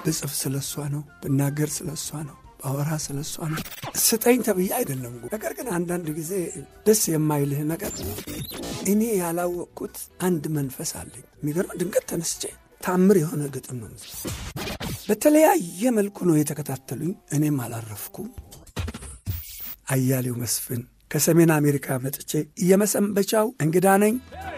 ብጽፍ ስለ እሷ ነው፣ ብናገር ስለ እሷ ነው፣ ባወራ ስለ እሷ ነው። ስጠኝ ተብዬ አይደለም። ነገር ግን አንዳንድ ጊዜ ደስ የማይልህ ነገር እኔ ያላወቅኩት አንድ መንፈስ አለኝ። የሚገርም ድንገት ተነስቼ ታምር የሆነ ግጥም ነው። በተለያየ መልኩ ነው የተከታተሉኝ። እኔም አላረፍኩም። አያሌው መስፍን ከሰሜን አሜሪካ መጥቼ የመሰንበቻው እንግዳ ነኝ።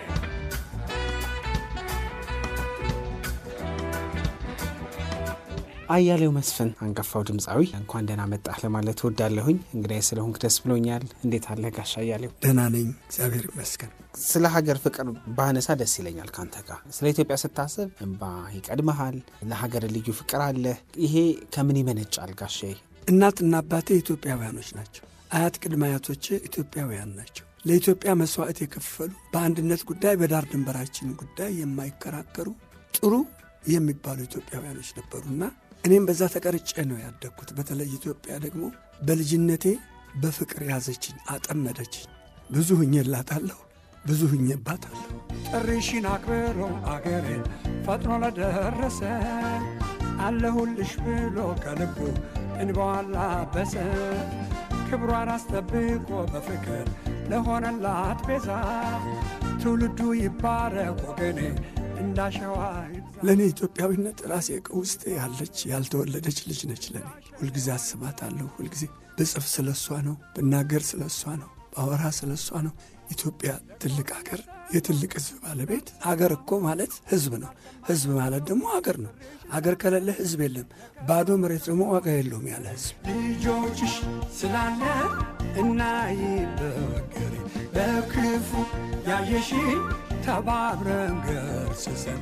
አያሌው መስፍን አንጋፋው ድምፃዊ እንኳን ደህና መጣህ ለማለት እወዳለሁኝ። እንግዳዬ ስለሆንክ ደስ ብሎኛል። እንዴት አለ ጋሽ አያሌው? ደህና ነኝ፣ እግዚአብሔር ይመስገን። ስለ ሀገር ፍቅር ባነሳ ደስ ይለኛል ካንተ ጋር። ስለ ኢትዮጵያ ስታስብ እንባ ይቀድመሃል፣ ለሀገር ልዩ ፍቅር አለ። ይሄ ከምን ይመነጫል ጋሼ? እናትና አባቴ ኢትዮጵያውያኖች ናቸው። አያት ቅድመ አያቶቼ ኢትዮጵያውያን ናቸው። ለኢትዮጵያ መስዋዕት የከፈሉ በአንድነት ጉዳይ በዳር ድንበራችን ጉዳይ የማይከራከሩ ጥሩ የሚባሉ ኢትዮጵያውያኖች ነበሩና እኔም በዛ ተቀርጬ ነው ያደግኩት። በተለይ ኢትዮጵያ ደግሞ በልጅነቴ በፍቅር ያዘችኝ፣ አጠመደችኝ። ብዙ ሁኜላታለሁ፣ ብዙ ሁኜባታለሁ። ጥሪሽን አክብሮ አገሬን ፈጥኖ ለደረሰ አለሁልሽ ብሎ ከልቡ እንባዋን ላበሰ ክብሯን አስጠብቆ በፍቅር ለሆነላት ቤዛ ትውልዱ ይባረክ ወገኔ እንዳሸዋ ለእኔ ኢትዮጵያዊነት ራሴ ውስጥ ያለች ያልተወለደች ልጅ ነች። ለእኔ ሁልጊዜ አስባታለሁ። ሁልጊዜ ብጽፍ ስለ እሷ ነው፣ ብናገር ስለ እሷ ነው፣ ባወራ ስለ እሷ ነው። ኢትዮጵያ ትልቅ አገር፣ የትልቅ ሕዝብ ባለቤት። አገር እኮ ማለት ሕዝብ ነው። ሕዝብ ማለት ደግሞ አገር ነው። አገር ከሌለ ሕዝብ የለም። ባዶ መሬት ደግሞ ዋጋ የለውም ያለ ሕዝብ። ልጆችሽ ስላለ እናይ በወገሬ በክፉ ያየሽ ተባብረን ገርስሰን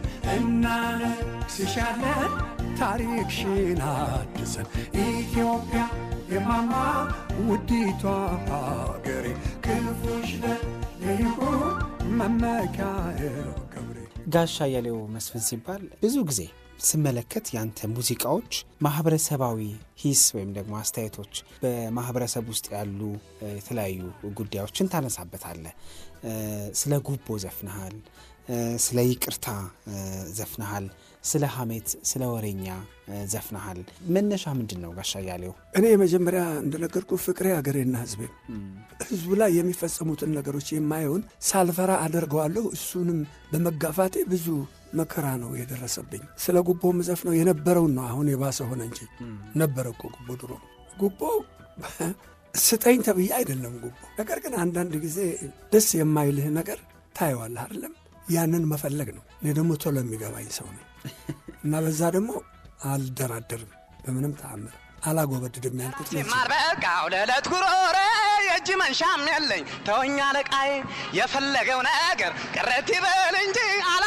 እናነግስሻለን ታሪክሽን አድሰን ኢትዮጵያ የማማ ውዲቷ ሀገሬ ክፉሽ ለይሁን መመኪያ ክብሬ። ጋሽ አያሌው መስፍን ሲባል ብዙ ጊዜ ስመለከት ያንተ ሙዚቃዎች ማህበረሰባዊ ሂስ ወይም ደግሞ አስተያየቶች በማህበረሰብ ውስጥ ያሉ የተለያዩ ጉዳዮችን ታነሳበታለህ። ስለ ጉቦ ዘፍነሃል፣ ስለ ይቅርታ ዘፍነሃል፣ ስለ ሐሜት፣ ስለ ወሬኛ ዘፍነሃል። መነሻ ምንድን ነው ጋሽ አያሌው? እኔ የመጀመሪያ እንደነገርኩ ፍቅሬ አገሬና ሕዝቤ ሕዝቡ ላይ የሚፈጸሙትን ነገሮች የማየውን ሳልፈራ አደርገዋለሁ። እሱንም በመጋፋቴ ብዙ መከራ ነው የደረሰብኝ። ስለ ጉቦ ምዘፍነው የነበረውን ነው። አሁን የባሰ ሆነ እንጂ ነበረ እኮ ጉቦ ድሮ። ጉቦ ስጠኝ ተብዬ አይደለም ጉቦ። ነገር ግን አንዳንድ ጊዜ ደስ የማይልህ ነገር ታየዋለህ አይደለም? ያንን መፈለግ ነው። እኔ ደግሞ ቶሎ የሚገባኝ ሰው ነኝ እና በዛ ደግሞ አልደራደርም በምንም ተአምር አላጎበድድም ያልኩት ማር በቃው ለዕለት ጉሮሬ የእጅ መንሻም የለኝ ተወኛ ለቃዬ የፈለገው ነገር ቅረት ይበል እንጂ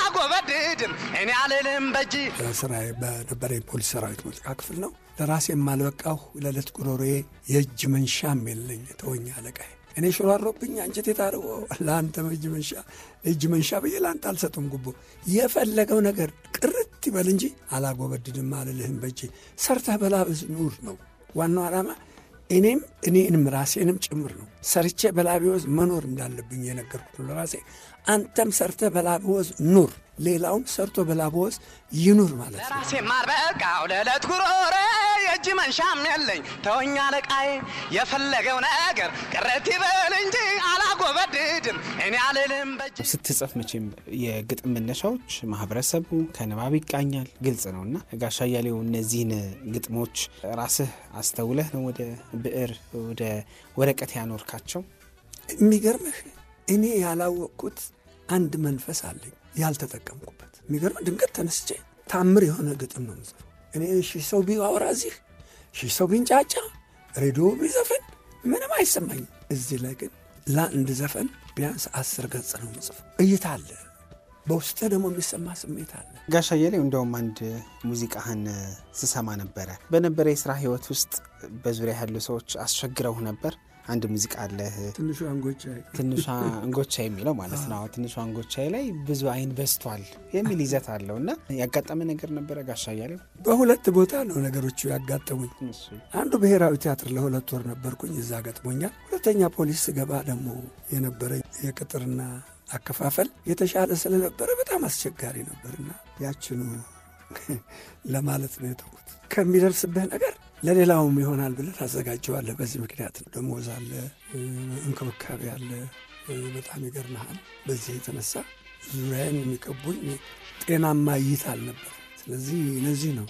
አላጎበድድም እኔ አልልም በእጅ ስራ በነበረ የፖሊስ ሰራዊት ሙዚቃ ክፍል ነው። ለራሴ የማልበቃሁ ለዕለት ጉሮሮዬ የእጅ መንሻም የለኝ ተወኛ ለቃዬ እኔ ሽሯሮብኝ አንጀቴ ታርቦ ለአንተ እጅ መንሻ እጅ መንሻ ብዬ ለአንተ አልሰጥም ጉቦ። የፈለገው ነገር ቅርት ይበል እንጂ አላጎበድድም አልልህም በእጄ። ሰርተህ በላብህ ኑር ነው ዋናው ዓላማ። እኔም እኔንም ራሴንም ጭምር ነው ሰርቼ በላብህ ወዝ መኖር እንዳለብኝ የነገርኩት ነው ለራሴ። አንተም ሰርተህ በላብህ ወዝ ኑር፣ ሌላውም ሰርቶ በላብህ ወዝ ይኑር ማለት ነው። ለራሴ ማር በቃው ለዕለት ጉሮሬ የእጅ መንሻም የለኝ ተወኛ ለቃዬ የፈለገው ነገር ቅረት ይበል እንጂ አላጎበድድም እኔ አልልም በእጅ ስትጽፍ መቼም የግጥም መነሻዎች ማህበረሰቡ ከንባብ ይቃኛል፣ ግልጽ ነው እና ጋሽ አያሌው እነዚህን ግጥሞች ራስህ አስተውለህ ነው ወደ ብዕር ወደ ወረቀት ያኖርካቸው? የሚገርምህ እኔ ያላወቅኩት አንድ መንፈስ አለኝ ያልተጠቀምኩበት። የሚገርም ድንገት ተነስቼ ታምር የሆነ ግጥም ነው ምጽፍ እኔ ሺህ ሰው ቢያወራ እዚህ ሺህ ሰው ቢንጫጫ ሬዲዮ ቢዘፈን ምንም አይሰማኝም። እዚህ ላይ ግን ለአንድ ዘፈን ቢያንስ አስር ገጽ ነው ምጽፍ። እይታ አለ፣ በውስጥ ደግሞ የሚሰማ ስሜት አለ። ጋሽ አያሌው እንደውም አንድ ሙዚቃህን ስሰማ ነበረ። በነበረ የስራ ህይወት ውስጥ በዙሪያ ያሉ ሰዎች አስቸግረው ነበር። አንድ ሙዚቃ አለህ ትንሹ አንጎቻ ትንሿ እንጎቻ የሚለው ማለት ነው። ትንሿ እንጎቻ ላይ ብዙ አይን በዝቷል የሚል ይዘት አለው እና ያጋጠመ ነገር ነበረ ጋሽ አያሌው? በሁለት ቦታ ነው ነገሮቹ ያጋጠሙኝ። አንዱ ብሔራዊ ቲያትር ለሁለት ወር ነበርኩኝ፣ እዛ ገጥሞኛል። ሁለተኛ ፖሊስ ስገባ ደግሞ የነበረ የቅጥርና አከፋፈል የተሻለ ስለነበረ በጣም አስቸጋሪ ነበርና ያችኑ ለማለት ነው የተውኩት። ከሚደርስብህ ነገር ለሌላውም ይሆናል ብለህ ታዘጋጀዋለህ። በዚህ ምክንያት ነው። ደሞዝ አለ፣ እንክብካቤ አለ። በጣም ይገርመሃል። በዚህ የተነሳ ዙሪያዬን የሚቀቡኝ ጤናማ እይታ አልነበር። ስለዚህ ለዚህ ነው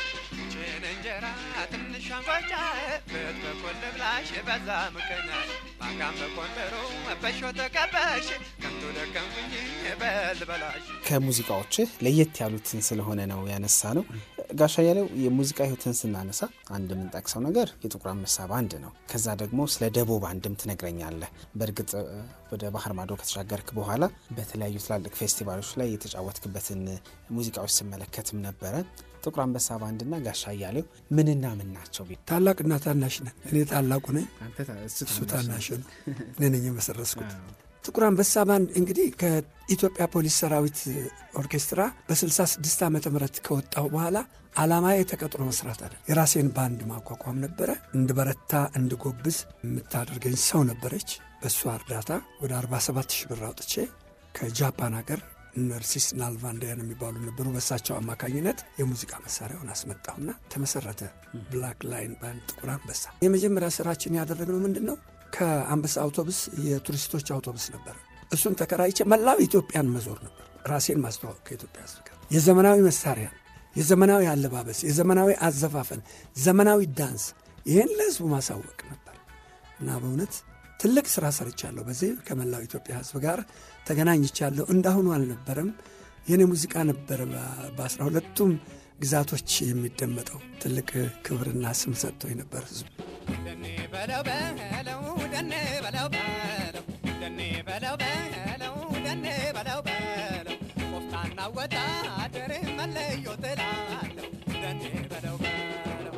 ችን እንጀራ ትንሽ አንጓጫ በት በኮል ብላሽ በዛ ምክንያት ማጋም በኮንደሮ በሾ ተቀበሽ ከንቱ ደከምኩኝ በል በላሽ ከሙዚቃዎችህ ለየት ያሉትን ስለሆነ ነው ያነሳ ነው። ጋሻ ያለው የሙዚቃ ህይወትን ስናነሳ አንድ የምንጠቅሰው ነገር የጥቁር አንበሳ ባንድ ነው። ከዛ ደግሞ ስለ ደቦ ባንድም ትነግረኛለህ። በእርግጥ ወደ ባህር ማዶ ከተሻገርክ በኋላ በተለያዩ ትላልቅ ፌስቲቫሎች ላይ የተጫወትክበትን ሙዚቃዎች ስመለከትም ነበረ። ጥቁር አንበሳ ባንድና ጋሻ እያሌው ምንና ምን ናቸው? ታላቅና ታናሽ ነን። እኔ ታላቁ ነኝ፣ እሱ ታናሽ ነው። እኔ ነኝ የመሰረስኩት። ጥቁር አንበሳ ባንድ እንግዲህ ከኢትዮጵያ ፖሊስ ሰራዊት ኦርኬስትራ በ66 ዓመተ ምህረት ከወጣሁ በኋላ ዓላማዬ ተቀጥሮ መስራት አለ። የራሴን ባንድ ማቋቋም ነበረ። እንድበረታ እንድጎብዝ የምታደርገኝ ሰው ነበረች። በእሷ እርዳታ ወደ 47 ሺህ ብር አውጥቼ ከጃፓን ሀገር ነርሲስ ናልቫንዳያን የሚባሉ ነበሩ። በሳቸው አማካኝነት የሙዚቃ መሳሪያውን አስመጣሁና ተመሰረተ ብላክ ላይን ባንድ ጥቁር አንበሳ። የመጀመሪያ ስራችን ያደረግነው ምንድን ነው? ከአንበሳ አውቶቡስ የቱሪስቶች አውቶቡስ ነበር። እሱን ተከራይቼ መላው ኢትዮጵያን መዞር ነበር። ራሴን ማስተዋወቅ ከኢትዮጵያ ሕዝብ ጋር የዘመናዊ መሳሪያ፣ የዘመናዊ አለባበስ፣ የዘመናዊ አዘፋፈን፣ ዘመናዊ ዳንስ ይህን ለሕዝቡ ማሳወቅ ነበር እና በእውነት ትልቅ ስራ ሰርቻለሁ። በዚህ ከመላው ኢትዮጵያ ሕዝብ ጋር ተገናኝቻለሁ። እንዳሁኑ አልነበረም። የኔ ሙዚቃ ነበረ በአስራ ሁለቱም ግዛቶች የሚደመጠው ትልቅ ክብርና ስም ሰጥቶ የነበር ሕዝቡ ደኔ በለው በለው ደኔ በለው በለው ደኔ በለው በለው ደኔ በለው በለው ቆፍጣና ወታደር መለዮ ትላለሁ ደኔ በለው በለው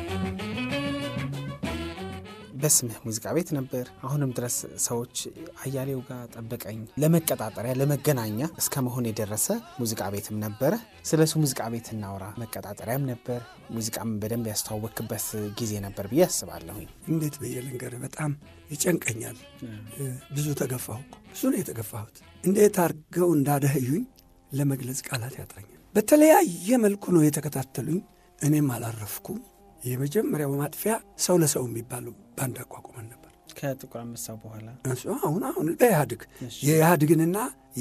በስምህ ሙዚቃ ቤት ነበር። አሁንም ድረስ ሰዎች አያሌው ጋር ጠበቀኝ ለመቀጣጠሪያ ለመገናኛ እስከ መሆን የደረሰ ሙዚቃ ቤትም ነበረ። ስለ እሱ ሙዚቃ ቤት እናውራ። መቀጣጠሪያም ነበር፣ ሙዚቃም በደንብ ያስተዋወክበት ጊዜ ነበር ብዬ አስባለሁኝ። እንዴት ብዬ ልንገርህ? በጣም ይጨንቀኛል። ብዙ ተገፋሁ እኮ ብዙ ነው የተገፋሁት። እንዴት አድርገው እንዳደህዩኝ ለመግለጽ ቃላት ያጥረኛል። በተለያየ መልኩ ነው የተከታተሉኝ። እኔም አላረፍኩም። የመጀመሪያው ማጥፊያ ሰው ለሰው የሚባሉ ባንድ አቋቁመን ነበር። ከጥቁር አንበሳ በኋላ እሱ አሁን አሁን በኢህአድግ የኢህአድግንና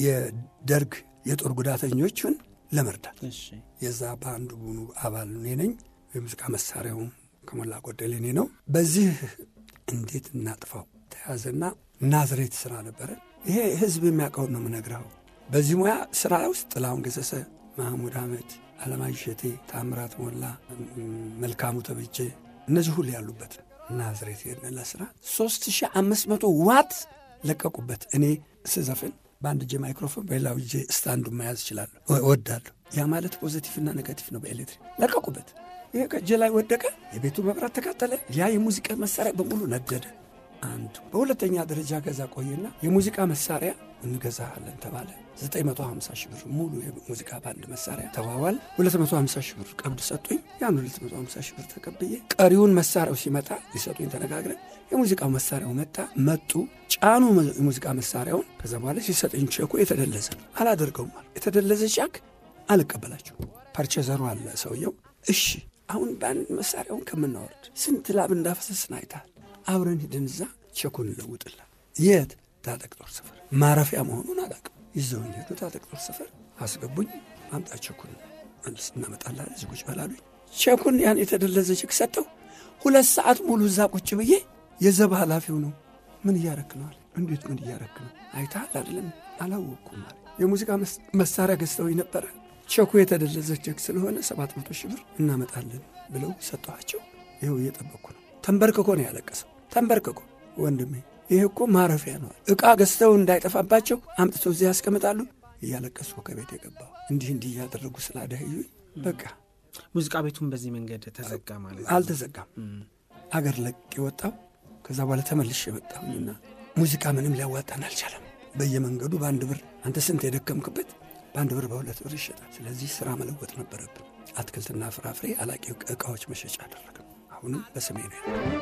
የደርግ የጦር ጉዳተኞችን ለመርዳት የዛ በአንዱ ቡኑ አባል እኔ ነኝ። የሙዚቃ መሳሪያውም ከሞላ ጎደል እኔ ነው። በዚህ እንዴት እናጥፋው ተያዘና ናዝሬት ስራ ነበረ። ይሄ ህዝብ የሚያውቀውን ነው የምነግረው። በዚህ ሙያ ስራ ውስጥ ጥላሁን ገሰሰ፣ ማህሙድ አህመድ፣ አለማየሁ እሸቴ፣ ታምራት ሞላ፣ መልካሙ ተበጀ እነዚህ ሁሉ ያሉበት ነው። ናዝሬት ሄድን ለስራ 3500 ዋት ለቀቁበት። እኔ ስዘፍን በአንድ እጄ ማይክሮፎን በሌላው እጄ ስታንዱ መያዝ እችላለሁ፣ እወዳለሁ። ያ ማለት ፖዘቲቭና ኔጋቲቭ ነው። በኤሌክትሪክ ለቀቁበት። ይሄ ከእጄ ላይ ወደቀ። የቤቱ መብራት ተቃጠለ። ያ የሙዚቃ መሳሪያ በሙሉ ነደደ። አንዱ በሁለተኛ ደረጃ ገዛ ቆየና የሙዚቃ መሳሪያ እንገዛለን ተባለ። 950 ሺህ ብር ሙሉ የሙዚቃ ባንድ መሳሪያ ተዋዋል። 250 ሺህ ብር ቀብድ ሰጡኝ። ያን 250 ሺህ ብር ተቀብዬ ቀሪውን መሳሪያው ሲመጣ ሊሰጡኝ ተነጋግረን የሙዚቃው መሳሪያው መጣ። መጡ፣ ጫኑ የሙዚቃ መሳሪያውን። ከዛ በኋላ ሲሰጠኝ ቼኩ የተደለዘ ነው። አላደርገውም አለ። የተደለዘ ቻክ አልቀበላችሁ። ፐርቼዘሩ አለ ሰውየው። እሺ አሁን ባንድ መሳሪያውን ከምናወርድ ስንት ላብ እንዳፈሰስን አይተሃል። አብረን ሂድን እዛ ቼኩን እንለውጥላ። የት ታጠቅ ጦር ሰፈር ማረፊያ መሆኑን አላውቅም። ይዘውኝ ሄዱ። ታጠቅ ጦር ሰፈር አስገቡኝ። አምጣ ቼኩን መልስ እናመጣላለን። እዚህ ቁጭ በላሉኝ። ቼኩን ያን የተደለዘ ቼክ ሰጠው። ሁለት ሰዓት ሙሉ እዛ ቁጭ ብዬ የዘብ ኃላፊው ነው ምን እያረክ ነው አለ። እንዴት ምን እያረክ ነው? አይተሃል አይደለም? አላወቅኩም አለ። የሙዚቃ መሳሪያ ገዝተውኝ ነበረ። ቼኩ የተደለዘ ቼክ ስለሆነ ሰባት መቶ ሺህ ብር እናመጣለን ብለው ሰጠኋቸው። ይኸው እየጠበቅኩ ነው። ተንበርክኮ ነው ያለቀሰው። ተንበርክኮ ወንድሜ ይህ እኮ ማረፊያ ነው። ዕቃ ገዝተው እንዳይጠፋባቸው አምጥተው እዚህ ያስቀምጣሉ። እያለቀሱ ከቤት የገባው እንዲህ እንዲህ እያደረጉ ስላደህዩኝ በቃ ሙዚቃ ቤቱን በዚህ መንገድ ተዘጋ ማለት ነው። አልተዘጋም። አገር ለቅ የወጣው ከዛ በኋላ ተመልሼ የመጣሁኝና ሙዚቃ ምንም ሊያዋጣን አልቻለም። በየመንገዱ በአንድ ብር አንተ ስንት የደከምክበት በአንድ ብር በሁለት ብር ይሸጣል። ስለዚህ ስራ መለወጥ ነበረብን። አትክልትና ፍራፍሬ አላቂ ዕቃዎች መሸጫ አደረግን። አሁንም በስሜ ነው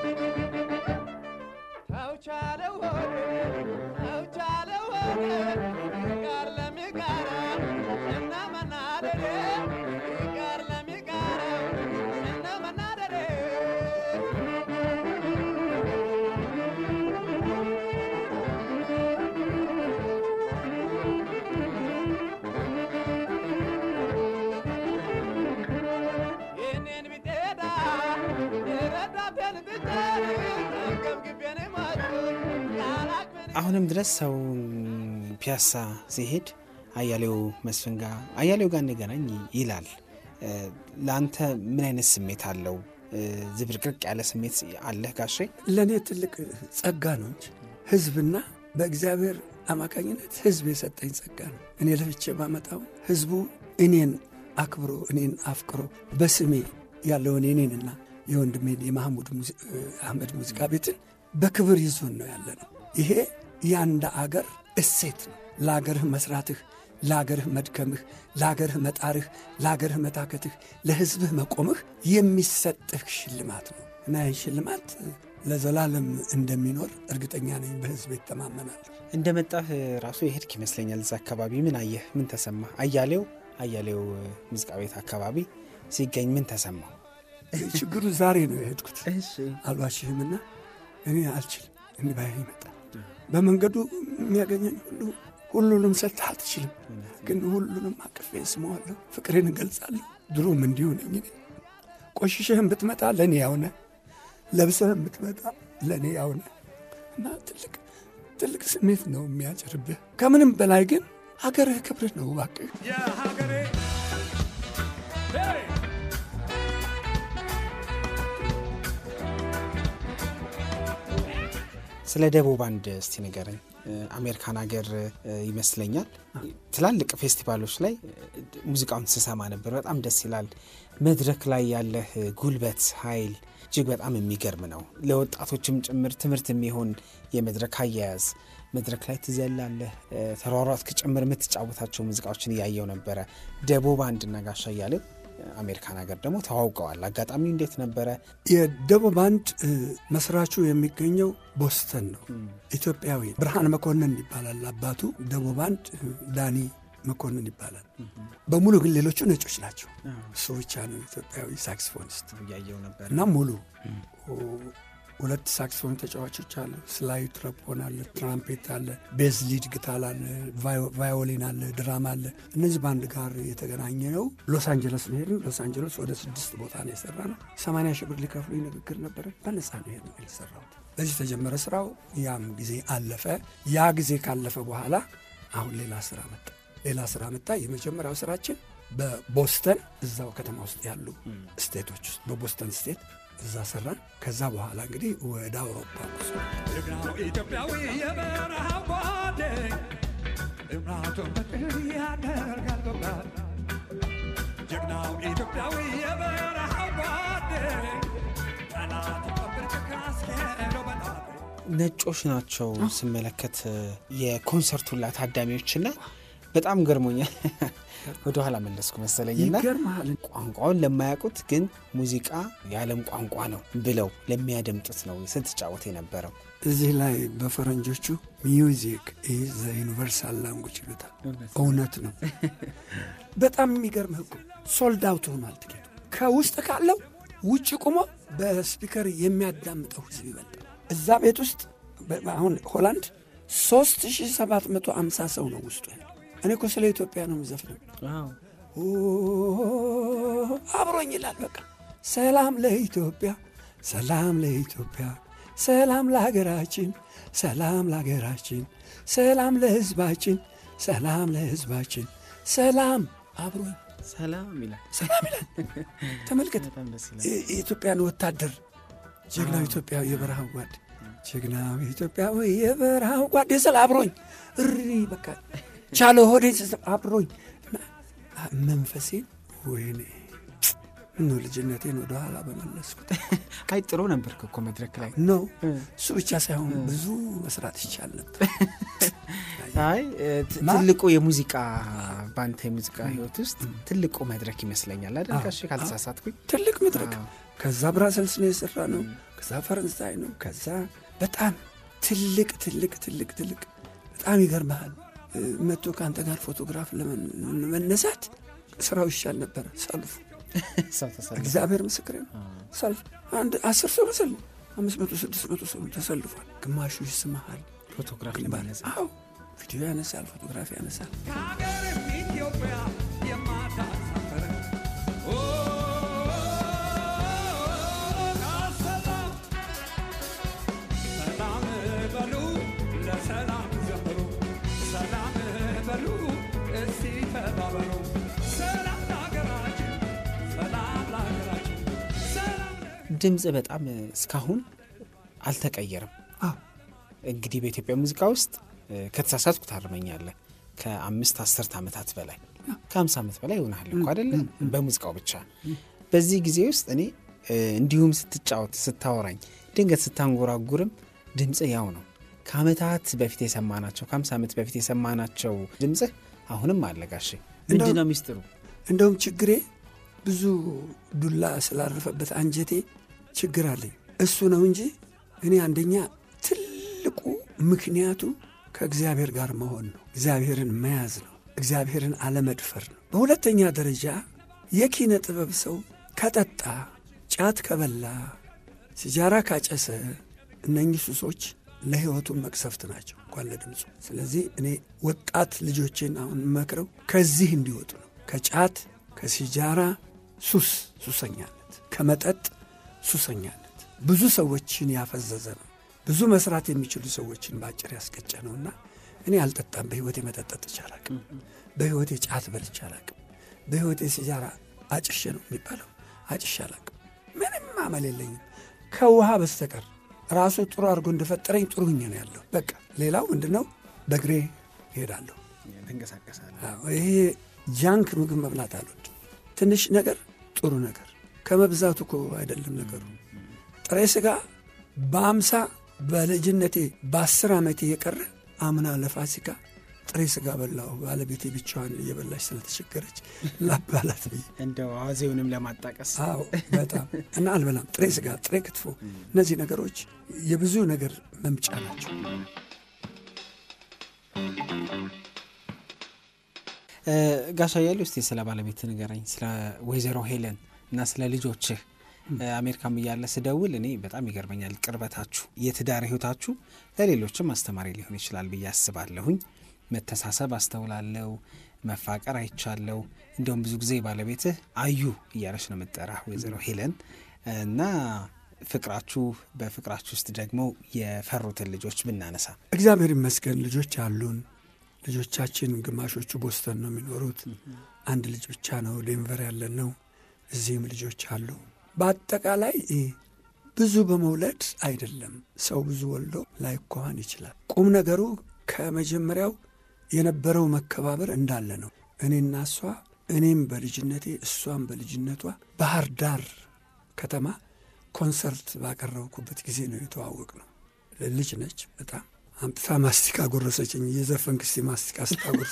ተውቻለው ተውቻለው ጋር ለሚጋራ እና መናደድ አሁንም ድረስ ሰው ፒያሳ ሲሄድ አያሌው መስፍን ጋር አያሌው ጋር እንገናኝ ይላል። ለአንተ ምን አይነት ስሜት አለው? ዝብርቅርቅ ያለ ስሜት አለህ ጋሼ? ለእኔ ትልቅ ጸጋ ነው እንጂ ህዝብና በእግዚአብሔር አማካኝነት ህዝብ የሰጠኝ ጸጋ ነው። እኔ ለፍቼ ባመጣው ህዝቡ እኔን አክብሮ እኔን አፍቅሮ በስሜ ያለውን የኔንና የወንድሜን የማህሙድ አህመድ ሙዚቃ ቤትን በክብር ይዞን ነው ያለ ነው። ይሄ የአንድ አገር እሴት ነው። ለአገርህ መስራትህ፣ ለአገርህ መድከምህ፣ ለአገርህ መጣርህ፣ ለአገርህ መታከትህ፣ ለህዝብህ መቆምህ የሚሰጥህ ሽልማት ነው እና ይህ ሽልማት ለዘላለም እንደሚኖር እርግጠኛ ነኝ። በህዝብ ይተማመናል። እንደመጣህ ራሱ የሄድክ ይመስለኛል። እዛ አካባቢ ምን አየህ? ምን ተሰማ? አያሌው አያሌው ሙዚቃ ቤት አካባቢ ሲገኝ ምን ተሰማ? ችግሩ ዛሬ ነው የሄድኩት አልዋሽህምና እኔ አልችልም። እንዲህ ባይ ይመጣል በመንገዱ የሚያገኘኝ ሁሉ ሁሉንም ሰጥተህ አትችልም፣ ግን ሁሉንም አቅፌ ስመዋለሁ፣ ፍቅሬን እገልጻለሁ። ድሮም እንዲሁ ነኝ እኔ። ቆሽሸህም ብትመጣ ለእኔ ያውነ፣ ለብሰህም ብትመጣ ለእኔ ያውነ እና ትልቅ ትልቅ ስሜት ነው የሚያጭርብህ። ከምንም በላይ ግን ሀገርህ ክብርህ ነው እባክህ ስለ ደቦ ባንድ እስቲ ንገረኝ። አሜሪካን ሀገር ይመስለኛል ትላልቅ ፌስቲቫሎች ላይ ሙዚቃውን ስሰማ ነበር። በጣም ደስ ይላል። መድረክ ላይ ያለህ ጉልበት፣ ኃይል እጅግ በጣም የሚገርም ነው። ለወጣቶችም ጭምር ትምህርት የሚሆን የመድረክ አያያዝ መድረክ ላይ ትዘላለህ፣ ተሯሯጥክ ጭምር የምትጫወታቸው ሙዚቃዎችን እያየው ነበረ። ደቦ ባንድ እና ጋሻ እያሌው አሜሪካን ሀገር ደግሞ ተዋውቀዋል። አጋጣሚው እንዴት ነበረ? የደቦ ባንድ መስራቹ የሚገኘው ቦስተን ነው። ኢትዮጵያዊ ብርሃን መኮንን ይባላል አባቱ። ደቦ ባንድ ዳኒ መኮንን ይባላል። በሙሉ ግን ሌሎቹ ነጮች ናቸው። እሱ ብቻ ነው ኢትዮጵያዊ ሳክስፎኒስት እያየው ነበር እና ሙሉ ሁለት ሳክስፎን ተጫዋቾች አሉ። ስላይ ትረፖን አለ፣ ትራምፔት አለ፣ ቤዝ ሊድ ግታል አለ፣ ቫዮሊን አለ፣ ድራማ አለ። እነዚህ በአንድ ጋር የተገናኘ ነው። ሎስ አንጀለስ ነው ሄድን። ሎስ አንጀለስ ወደ ስድስት ቦታ ነው የሰራ ነው። ሰማንያ ሺህ ብር ሊከፍሉ ንግግር ነበረ። በነፃ ነው ሄድ የሰራሁት። በዚህ ተጀመረ ስራው። ያም ጊዜ አለፈ። ያ ጊዜ ካለፈ በኋላ አሁን ሌላ ስራ መጣ። ሌላ ስራ መጣ። የመጀመሪያው ስራችን በቦስተን እዛው ከተማ ውስጥ ያሉ ስቴቶች ውስጥ በቦስተን ስቴት እዛ ሰራን። ከዛ በኋላ እንግዲህ ወደ አውሮፓ ጉዞ ጀግናው ኢትዮጵያዊ የበረሃ ጓዴ እምራቱን በቅል ያደርጋል በባድ ጀግናው ኢትዮጵያዊ የበረሃ ጓዴ ጠላት ቀብር ካስኬደው በጣም ነጮች ናቸው ስመለከት የኮንሰርቱላ ታዳሚዎችና በጣም ገርሞኛል። ወደኋላ መለስኩ መሰለኝና ይገርምሃል። ቋንቋውን ለማያውቁት ግን ሙዚቃ የዓለም ቋንቋ ነው ብለው ለሚያደምጡት ነው ስትጫወት የነበረው። እዚህ ላይ በፈረንጆቹ ሚውዚክ ኢዝ ዘ ዩኒቨርሳል ላንጉጅ ይሉታል። እውነት ነው። በጣም የሚገርምህ እኮ ሶልድ አውት ሆኗል ትኬቱ። ከውስጥ ካለው ውጭ ቁሞ በስፒከር የሚያዳምጠው ህዝብ ይበልጣል። እዛ ቤት ውስጥ አሁን ሆላንድ 3750 ሰው ነው ውስጡ ያለው። እኔ እኮ ስለ ኢትዮጵያ ነው የምዘፍነው። አብሮኝ ይላል። በቃ ሰላም ለኢትዮጵያ፣ ሰላም ለኢትዮጵያ፣ ሰላም ለሀገራችን፣ ሰላም ለሀገራችን፣ ሰላም ለህዝባችን፣ ሰላም ለህዝባችን፣ ሰላም አብሮኝ ሰላም ይላል። ሰላም ይላል። ተመልከት በጣም ደስ ይላል። የኢትዮጵያን ወታደር ጀግናው ኢትዮጵያዊ የበረሃው ጓድ ጀግናው ኢትዮጵያዊ የበረሃው ጓድ የስል አብሮኝ እሪ በቃ ቻለ ሆዴ አብሮኝ እና መንፈሴን ወይኔ ምነው ልጅነቴን ወደኋላ በመለስኩት አይ ጥሩ ነበርክ እኮ መድረክ ላይ ነው። እሱ ብቻ ሳይሆን ብዙ መስራት ይቻል ነበር። አይ ት- ትልቁ የሙዚቃ በአንተ የሙዚቃ ህይወት ውስጥ ትልቁ መድረክ ይመስለኛል አይደል? ጋሼ ካልተሳሳትኩኝ። ትልቅ መድረክ አዎ። ከዛ ብራሰልስ ነው የሰራ ነው። ከዛ ፈረንሳይ ነው። ከዛ በጣም ትልቅ ትልቅ ትልቅ ትልቅ በጣም ይገርመሃል። መጥቶ ከአንተ ጋር ፎቶግራፍ ለመነሳት ስራው ይሻል ነበረ። ሰልፉ ሰው ተሰልፎ እግዚአብሔር ምስክሬ ነው። ሰልፍ አንድ አስር ሰው መሰል ነው። አምስት መቶ ስድስት መቶ ሰው ተሰልፏል። ግማሹ ይስመሃል። ፎቶግራፍ ግንባር ለማነሳ አዎ ቪዲዮ ያነሳል፣ ፎቶግራፍ ያነሳል። ከሀገርም ኢትዮጵያ የማታሳፍር ኦ፣ አሰላ ድምፅ በጣም እስካሁን አልተቀየረም። አዎ እንግዲህ በኢትዮጵያ ሙዚቃ ውስጥ እ፣ ከተሳሳትኩ ታርመኛለህ ከአምስት አስርት ዓመታት በላይ ከሀምሳ ዓመት በላይ ይሆናል እኮ አደለ በሙዚቃው ብቻ በዚህ ጊዜ ውስጥ እኔ እ፣ እንዲሁም ስትጫወት ስታወራኝ ድንገት ስታንጎራጉርም ድምፅ ያው ነው ከአመታት በፊት የሰማናቸው ከሀምሳ ዓመት በፊት የሰማናቸው ድምፅህ አሁንም አለጋሽ ምንድን ነው ሚስጥሩ እንደውም ችግሬ ብዙ ዱላ ስላረፈበት አንጀቴ ችግር አለኝ። እሱ ነው እንጂ እኔ አንደኛ ትልቁ ምክንያቱ ከእግዚአብሔር ጋር መሆን ነው። እግዚአብሔርን መያዝ ነው። እግዚአብሔርን አለመድፈር ነው። በሁለተኛ ደረጃ የኪነ ጥበብ ሰው ከጠጣ፣ ጫት ከበላ፣ ሲጃራ ካጨሰ እነኚህ ሱሶች ለሕይወቱ መቅሰፍት ናቸው እንኳን ለድምፁ። ስለዚህ እኔ ወጣት ልጆቼን አሁን መክረው ከዚህ እንዲወጡ ነው። ከጫት ከሲጃራ ሱስ ሱሰኛነት፣ ከመጠጥ ሱሰኛነት ብዙ ሰዎችን ያፈዘዘ ነው። ብዙ መስራት የሚችሉ ሰዎችን በአጭር ያስቀጨ ነውና እኔ አልጠጣም። በሕይወቴ መጠጠጥ አላቅም። በሕይወቴ ጫት በልቼ አላቅም። በሕይወቴ ሲጃራ አጭሼ ነው የሚባለው አጭሼ አላቅም። ምንም አመል የለኝም ከውሃ በስተቀር ራሱ ጥሩ አድርጎ እንደፈጠረኝ ጥሩ ሁኜ ነው ያለው። በቃ ሌላው ምንድን ነው? በእግሬ እሄዳለሁ። ትንቀሳቀሳለህ አዎ፣ ይሄ ጃንክ ምግብ መብላት አልወድም። ትንሽ ነገር ጥሩ ነገር ከመብዛቱ እኮ አይደለም ነገሩ። ጥሬ ስጋ በአምሳ በልጅነቴ በአስር ዓመቴ የቀረ አምና ለፋሲካ ጥሬ ስጋ በላሁ። ባለቤቴ ብቻዋን እየበላች ስለተቸገረች ላባላት ብዬ እንደው አዋዜውንም ለማጣቀስ አዎ በጣም እና አልበላም። ጥሬ ስጋ፣ ጥሬ ክትፎ፣ እነዚህ ነገሮች የብዙ ነገር መምጫ ናቸው። እ፣ ጋሻ እያለሁ እስቲ ስለ ባለቤት ንገረኝ፣ ስለ ወይዘሮ ሄለን እና ስለ ልጆችህ። እ፣ አሜሪካም እያለ ስደውል እኔ በጣም ይገርመኛል ቅርበታችሁ፣ የትዳር ህይወታችሁ ለሌሎችም አስተማሪ ሊሆን ይችላል ብዬ አስባለሁኝ። መተሳሰብ አስተውላለሁ፣ መፋቀር አይቻለሁ። እንዲሁም ብዙ ጊዜ ባለቤትህ አዩ እያለች ነው የምጠራ ወይዘሮ ሄለን እና ፍቅራችሁ በፍቅራችሁ ውስጥ ደግሞ የፈሩትን ልጆች ብናነሳ እግዚአብሔር ይመስገን ልጆች አሉን። ልጆቻችን ግማሾቹ ቦስተን ነው የሚኖሩት። አንድ ልጅ ብቻ ነው ዴንቨር ያለን ነው። እዚህም ልጆች አሉ። በአጠቃላይ እ፣ ብዙ በመውለድ አይደለም ሰው ብዙ ወልዶ ላይኳኋን ይችላል። ቁም ነገሩ ከመጀመሪያው የነበረው መከባበር እንዳለ ነው። እኔና እሷ እኔም በልጅነቴ እሷም በልጅነቷ ባህር ዳር ከተማ ኮንሰርት ባቀረብኩበት ጊዜ ነው የተዋወቅ ነው። ልጅ ነች በጣም አምጥታ ማስቲካ ጎረሰችኝ። እየዘፈንክ እስቲ ማስቲካ ስታጎርስ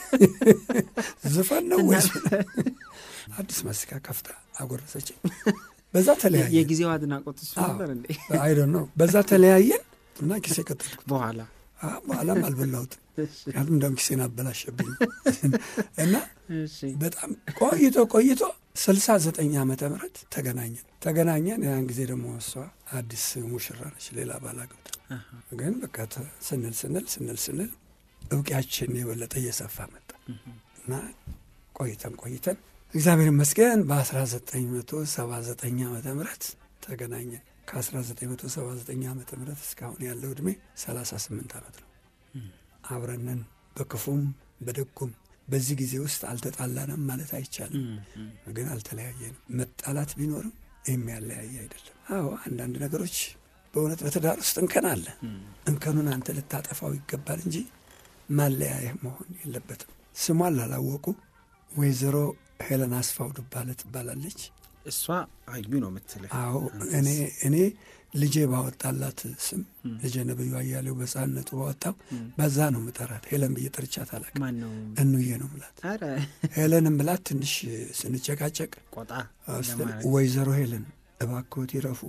ዘፈን ነው ወይስ አዲስ ማስቲካ ከፍታ አጎረሰችኝ። በዛ ተለያየን። የጊዜው አድናቆት እሱ አዎ። ነበር እንዴ? አይደ ነው። በዛ ተለያየን እና ኪሴ ቀጠልኩት። በኋላ አዎ፣ በኋላም አልበላሁትም። ምክንያቱም እንደውም ኪሴን አበላሸብኝ እና በጣም ቆይቶ ቆይቶ ስልሳ ዘጠኝ ዓመተ ምህረት ተገናኘን ተገናኘን። ያን ጊዜ ደግሞ እሷ አዲስ ሙሽራ ነች፣ ሌላ ባል አግብታ ግን በቃ ተ- ስንል ስንል ስንል ስንል እውቂያችን የበለጠ እየሰፋ መጣ እና ቆይተን ቆይተን እግዚአብሔር ይመስገን በ1979 ዓመተ ምህረት ተገናኘን። ከ1979 ዓመተ ምህረት እስካሁን ያለው ዕድሜ 38 ዓመት ነው። አብረንን በክፉም በደጉም በዚህ ጊዜ ውስጥ አልተጣላንም ማለት አይቻልም፣ ግን አልተለያየንም። መጣላት ቢኖርም የሚያለያየ አይደለም። አዎ አንዳንድ ነገሮች በእውነት በትዳር ውስጥ እንከን አለ። እንከኑን አንተ ልታጠፋው ይገባል እንጂ ማለያየህ መሆን የለበትም። ስሟን ላላወቁ ወይዘሮ ሄለን አስፋው ዱባለ ትባላለች። እሷ አዩ ነው የምትልህ። አዎ እኔ እኔ ልጄ ባወጣላት ስም ልጄ ነብዩ አያሌው በሕፃንነቱ ባወጣው በዛ ነው ምጠራት። ሄለን ብዬ ጠርቻት አላውቅም። ማን ነው? እንዬ ነው ምላት። ኧረ ሄለንም ብላት ትንሽ ስንጨቃጨቅ ቆጣ ስትል ለማለት ወይዘሮ ሄለን እባክዎት ይረፉ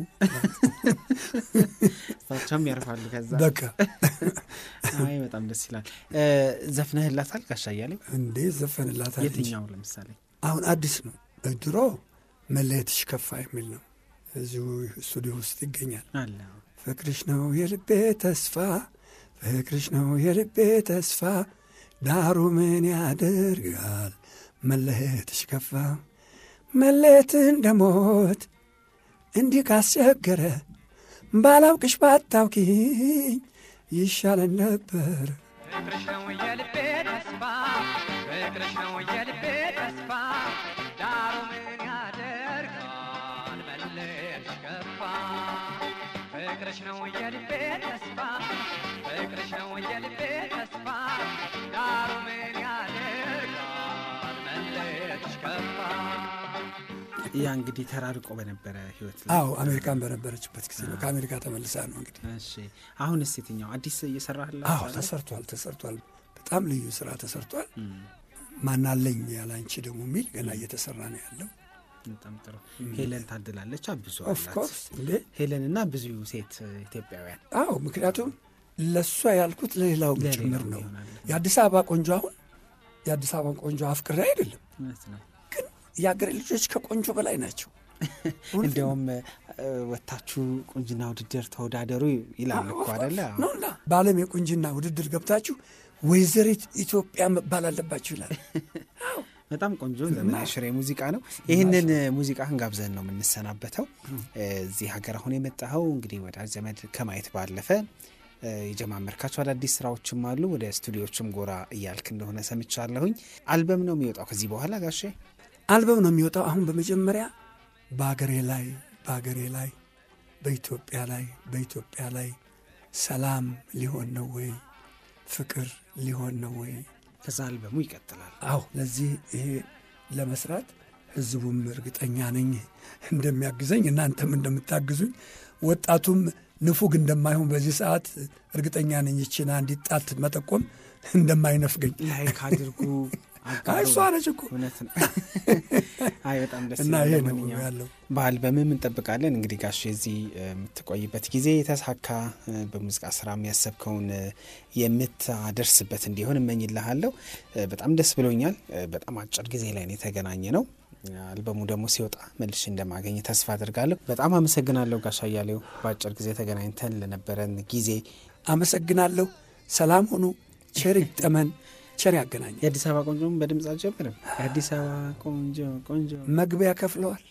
እሳቸውም ያርፋሉ። ከዛ በቃ አይ በጣም ደስ ይላል። እ፣ ዘፍነህላታል ጋሻ እያሌው? እንዴ ዘፈንላታል እንጂ የትኛው ለምሳሌ? አሁን አዲስ ነው። ድሮ መለየትሽ ከፋ የሚል ነው። እዚሁ ስቱዲዮ ውስጥ ይገኛል። አለ ፍቅርሽ ነው የልቤ ተስፋ፣ ፍቅርሽ ነው የልቤ ተስፋ፣ ዳሩ ምን ያደርጋል መለየትሽ ከፋ። መለየት እንደ ሞት እንዲህ ካስቸገረ ባላውቅሽ ባታውቂኝ ይሻለን ነበር። ፍቅርሽ ነው የልቤ ተስፋ ፍቅርሽ ነው የልቤ ተስፋ ዳሩ ምን ያደርጋል መለየትሽ ከፋ ያ እንግዲህ ተራርቆ በነበረ ህይወት ላይ አዎ አሜሪካን በነበረችበት ጊዜ ነው። ከአሜሪካ ተመልሳ ነው እንግዲህ። እሺ አሁንስ የትኛው አዲስ እየሰራህላት አዎ ተሰርቷል፣ ተሰርቷል። በጣም ልዩ ስራ ተሰርቷል። ማናለኝ ያላንቺ ደግሞ የሚል ገና እየተሰራ ነው ያለው። በጣም ጥሩ ሄለን ታድላለች ብዙ ኦፍ አላት ኮርስ እንዴ ሄለን እና ብዙ ሴት ኢትዮጵያውያን አዎ ምክንያቱም ለእሷ ያልኩት ለሌላውም ለሌላው ጭምር ነው። ይሆናል። የአዲስ አበባ ቆንጆ አሁን የአዲስ አበባን ቆንጆ አፍቅሬ አይደለም፣ እውነት ነው ግን የአገሬ ልጆች ከቆንጆ በላይ ናቸው። እንዲያውም እ፣ ወታችሁ ቁንጅና ውድድር ተወዳደሩ ይላል እኮ አደለ ነውና በዓለም የቁንጅና ውድድር ገብታችሁ ወይዘሪት ኢትዮጵያ መባል አለባችሁ ይላል። በጣም ቆንጆ ዘመናዊ ሽሬ ሙዚቃ ነው። ይህንን ሙዚቃህን ጋብዘን ነው የምንሰናበተው። እዚህ ሀገር አሁን የመጣኸው እንግዲህ ወዳጅ ዘመድ ከማየት ባለፈ እ፣ የጀማመርካቸው አዳዲስ ስራዎችም አሉ። ወደ ስቱዲዮችም ጎራ እያልክ እንደሆነ ሰምቻለሁኝ። አልበም ነው የሚወጣው ከዚህ በኋላ ጋሼ? አልበም ነው የሚወጣው። አሁን በመጀመሪያ በአገሬ ላይ በአገሬ ላይ በኢትዮጵያ ላይ በኢትዮጵያ ላይ ሰላም ሊሆን ነው ወይ ፍቅር ሊሆን ነው ወይ? ከዛ አልበሙ ይቀጥላል። አዎ ለዚህ ይሄ ለመስራት ህዝቡም እርግጠኛ ነኝ እንደሚያግዘኝ እናንተም እንደምታግዙኝ ወጣቱም ንፉግ እንደማይሆን በዚህ ሰዓት እርግጠኛ ነኝ። ይችን አንዲት ጣት መጠቆም እንደማይነፍገኝ ላይክ አድርጉ። አጋሩ። አይ እሷ ነች እኮ እውነት ነው። አይ በጣም ደስ እና ይላል። ይሄ ነው ለማንኛውም ያለው። በአልበምም እንጠብቃለን። እንግዲህ ጋሽ የዚህ የምትቆይበት ጊዜ የተሳካ እ፣ በሙዚቃ ስራ የሚያሰብከውን እ፣ የምታደርስበት እንዲሆን እመኝልሃለሁ። እ፣ በጣም ደስ ብሎኛል። እ፣ በጣም አጭር ጊዜ ላይ ነው የተገናኘ ነው። አልበሙ ደግሞ ሲወጣ መልሼ እንደማገኝ ተስፋ አድርጋለሁ። በጣም አመሰግናለሁ ጋሽ አያሌው በአጭር ጊዜ ተገናኝተን ለነበረን ጊዜ። አመሰግናለሁ። ሰላም ሁኑ። ቸር ይግጠመን፣ ቸር ያገናኝ። የአዲስ አበባ ቆንጆም በድምፅ አልጀምርም። የአዲስ አበባ ቆንጆ ቆንጆ መግቢያ ከፍለዋል።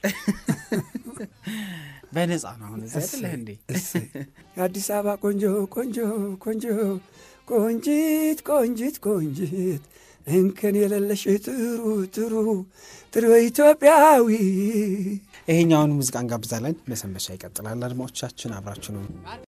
በነጻ ነው አሁን እዚህ አይደለህ እንዴ? እሰይ። የአዲስ አበባ ቆንጆ ቆንጆ ቆንጆ ቆንጂት ቆንጂት ቆንጂት እንከን የሌለሽ ጥሩ ጥሩ ጥሩ ኢትዮጵያዊ ይሄኛውን ሙዚቃ እንጋብዛለን። መሰንበቻ ይቀጥላል። አድማጮቻችን አብራችሁ ነው